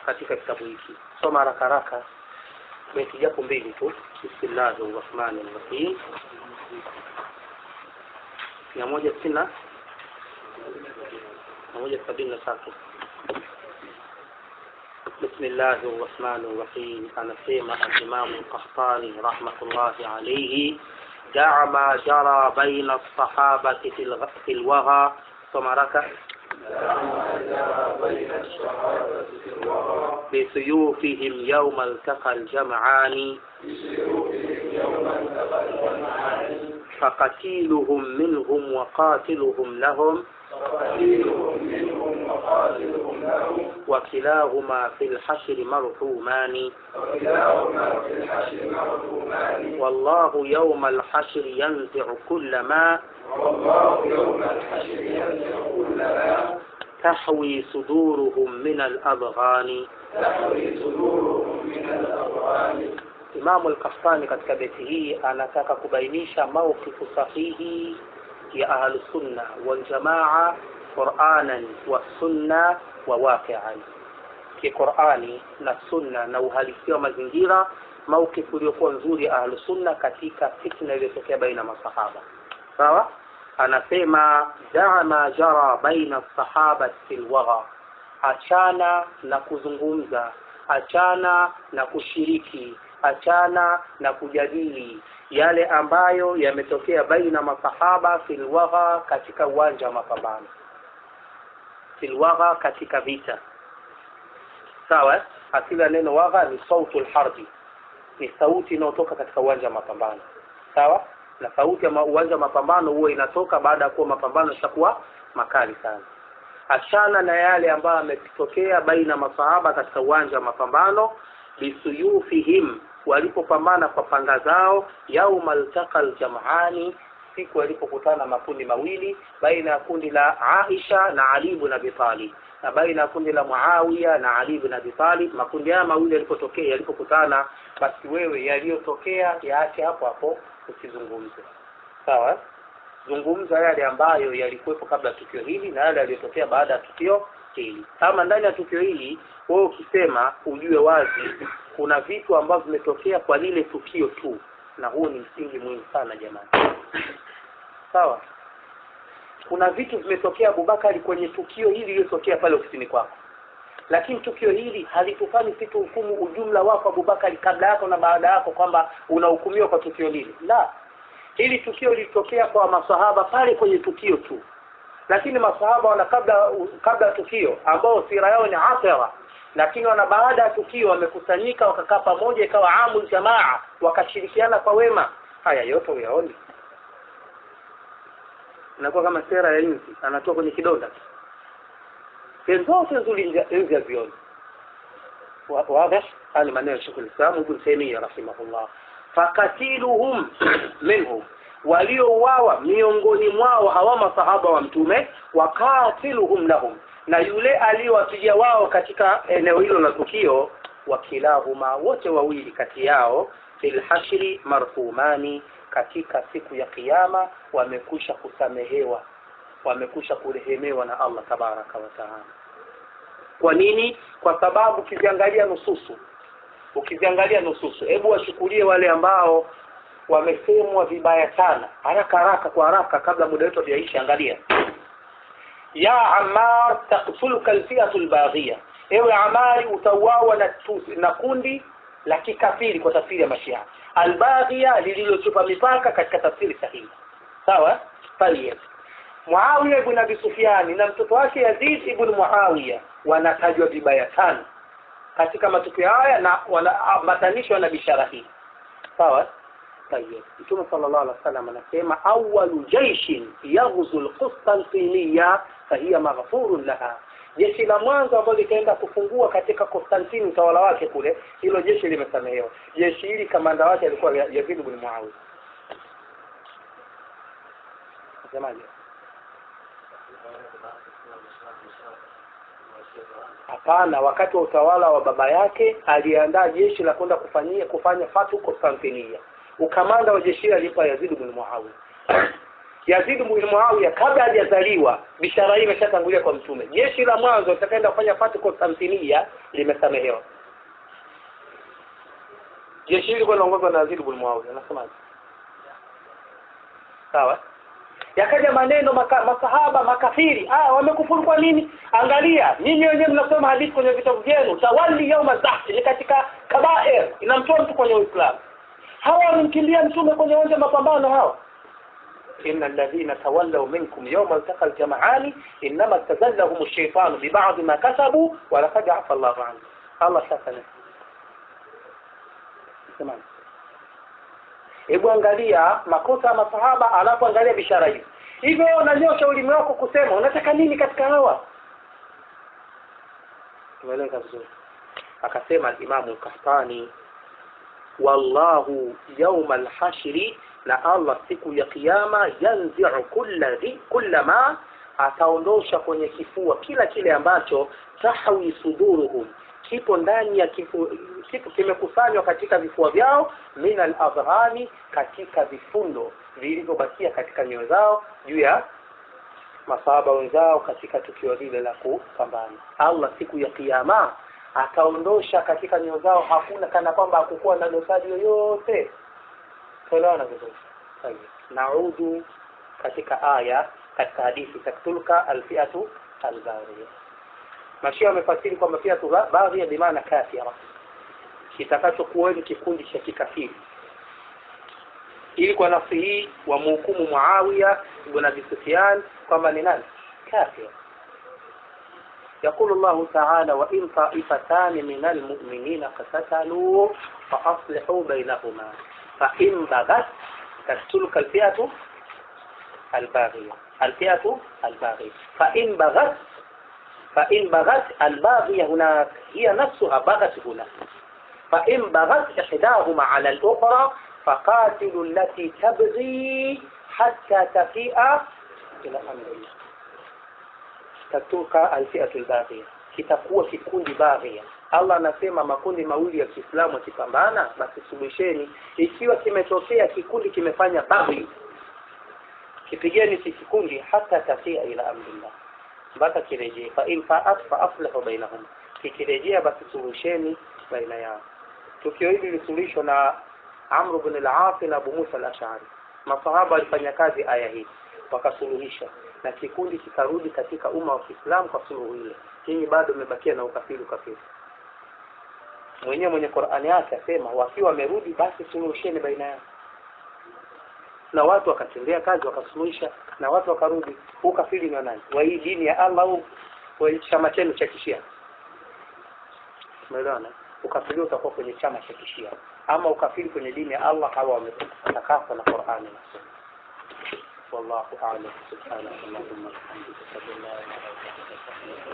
katika kitabu hiki soma haraka haraka beti japo mbili tu bismillahi rrahmani rrahim mia moja sitini na mia moja sabini na tatu بسم الله الرحمن الرحيم أنا سيما الإمام القحطاني رحمة الله عليه دع ما جرى بين الصحابة في, الغ... في الوغى ثم ركع بسيوفهم يوم التقى الجمعان فقتيلهم منهم وقاتلهم لهم وكلاهما في الحشر مرحومان والله يوم الحشر ينزع كل ما تحوي صدورهم من الأضغان Imamu Al-Qahtani katika beti hii anataka kubainisha mawqifu sahihi ya ahlusunna waljamaa quranan wa sunna wa waqian kiqurani na sunna na uhalisia wa mazingira mawqifu uliokuwa nzuri ya ahlusunna katika fitna iliyotokea baina masahaba sawa anasema daa ma jara baina sahaba fi lwagha achana na kuzungumza achana na kushiriki achana na kujadili yale ambayo yametokea baina masahaba filwagha katika uwanja wa mapambano filwagha katika vita sawa asili ya neno wagha ni sautu lharbi ni sauti inayotoka katika uwanja wa mapambano sawa na sauti ya uwanja wa mapambano huwa inatoka baada ya kuwa mapambano yashakuwa makali sana achana na yale ambayo yametokea baina masahaba katika uwanja wa mapambano bisuyufihim walipopambana kwa panga zao yauma ltaka ljamani siku walipokutana makundi mawili baina ya kundi la aisha na ali ibn abi talib na baina ya kundi la muawiya na ali ibn abi talib makundi haya mawili yalipotokea yalipokutana basi wewe yaliyotokea yaache hapo hapo usizungumze sawa zungumza yale ambayo yalikuwepo kabla ya tukio hili na yale yaliyotokea baada ya tukio hili kama ndani ya tukio hili wewe ukisema ujue wazi kuna vitu ambavyo vimetokea kwa lile tukio tu na huo ni msingi muhimu sana jamani sawa kuna vitu vimetokea abubakari kwenye tukio hili lililotokea pale ofisini kwako lakini tukio hili halitufanyi si tuhukumu ujumla wako abubakari kabla yako na baada yako kwamba unahukumiwa kwa tukio lile la hili tukio lilitokea kwa masahaba pale kwenye tukio tu lakini masahaba wana kabla kabla ya tukio ambao sira yao ni athara lakini wana baada ya tukio wamekusanyika wakakaa pamoja ikawa amul jamaa wakashirikiana kwa wema haya yote uyaoni inakuwa kama sera ya nzi anatoa kwenye kidonda sehemu zote nzuri nzi hazioni واضح هذا معناه شيخ الاسلام ابن تيميه رحمه الله fakatiluhum minhum waliouawa miongoni mwao hawa masahaba wa mtume wakatiluhum lahum na yule aliyowapiga wao katika eneo hilo la tukio wakilahuma wote wawili kati yao fil hashri marhumani katika siku ya kiyama wamekusha kusamehewa wamekusha kurehemewa na Allah tabaraka wa taala kwa nini kwa sababu ukiziangalia nususu ukiziangalia nususu hebu washukulie wale ambao wamesemwa vibaya sana haraka haraka kwa haraka kabla muda wetu haujaisha angalia ya amar taktuluka alfiatu lbaghia ewe amari utauawa na, na kundi la kikafiri kwa tafsiri ya mashia albaghia lililochupa mipaka katika tafsiri sahihi sawa tayeb muawiya ibn abi sufiani na mtoto wake yazid ibn muawiya wanatajwa vibaya sana katika matukio haya na wanaambatanishwa na bishara hii sawa tayeb mtume sallallahu alaihi wasallam anasema awalu jaishin yaghzu alqustantiniya fahiya maghfurun laha jeshi la mwanzo ambalo likaenda kufungua katika Konstantini utawala wake kule hilo jeshi limesamehewa jeshi hili kamanda wake alikuwa Yazid ibn Muawiya jamani hapana wakati wa utawala wa baba yake aliandaa jeshi la kwenda kufanyia kufanya fatu Konstantinia ukamanda wa jeshi hili alipa Yazid ibn Muawiya Yazid bin Muawiya kabla hajazaliwa bishara hii imeshatangulia kwa mtume jeshi la mwanzo litakaenda kufanya fatu Konstantinia limesamehewa jeshi hili lilikuwa linaongozwa na Yazid bin Muawiya anasemaje sawa yakaja maneno maka, masahaba makafiri ah wamekufuru kwa nini angalia nyinyi wenyewe mnasoma hadithi kwenye vitabu vyenu tawalli yauma zahfi ni katika kabair inamtoa mtu kwenye uislamu hawa wamemkimbia mtume kwenye uwanja mapambano hawa إن الذين تولوا منكم يوم التقى الجمعان إنما استزلهم الشيطان ببعض ما كسبوا ولقد عفى الله عنه الله شافنا تمام hebu angalia makosa ya masahaba alafu angalia bishara hizi hivyo unanyosha ulimi wako kusema unataka nini katika hawa tumeeleka vizuri akasema alimamu lkahtani wallahu yauma alhashri na allah siku ya kiyama yanziu kulla dhi kulla ma ataondosha kwenye kifua kila kile ambacho tahwi suduruhum kipo ndani ya kifu, kipo kimekusanywa katika vifua vyao min aladghani katika vifundo vilivyobakia katika nyoyo zao juu ya masahaba wenzao katika tukio lile la kupambana allah siku ya kiyama ataondosha katika nyoyo zao hakuna kana kwamba hakukuwa na dosari yoyote tuelewana vizuri naudhu katika aya katika hadithi taktulka alfiatu albaghiya mashia wamefasiri kwamba fiatu baghiya bimaana kafira kitakachokuweni kikundi cha kikafiri ili kwa nafsi hii wamhukumu muawiya ibn abi sufyan kwamba ni nani kafir يقول الله تعالى وإن طائفتان من المؤمنين اقتتلوا فأصلحوا بينهما فإن بغت تقتلك الفئة الباغية الفئة الباغية فإن بغت فإن بغت الباغية هناك هي نفسها بغت هنا فإن بغت إحداهما على الأخرى فقاتلوا التي تبغي حتى تفيء إلى أمر الله tatuka alfiatu albaghiya kitakuwa kikundi baghia allah anasema makundi mawili ya kiislamu yakipambana basi suluhisheni ikiwa kimetokea kikundi kimefanya baghi kipigeni si kikundi hata tafia ila amrillah mpaka kirejee fa in faat fa aslihu bainahum kikirejea basi suluhisheni baina yao tukio hili lilisuluhishwa na amru bin al-as na abu musa al-ash'ari masahaba walifanya kazi aya hii wakasuluhisha na kikundi kikarudi katika umma wa Kiislamu kwa suluhu ile. Nyinyi bado mmebakia na ukafiri ukafiri. Mwenyewe mwenye Qur'ani yake asema wakiwa wamerudi basi suluhisheni baina yao. Na watu wakatendea kazi wakasuluhisha na watu wakarudi. Ukafiri ni wa nani? Wa hii dini ya Allah au wa chama chenu cha Kishia? Umeelewana? Ukafiri utakuwa kwenye chama cha Kishia ama ukafiri kwenye dini ya Allah hawa wametakasa na Qur'ani na Sunna. والله أعلم سبحانك اللهم وبحمدك أشهد أن لا إله إلا أنت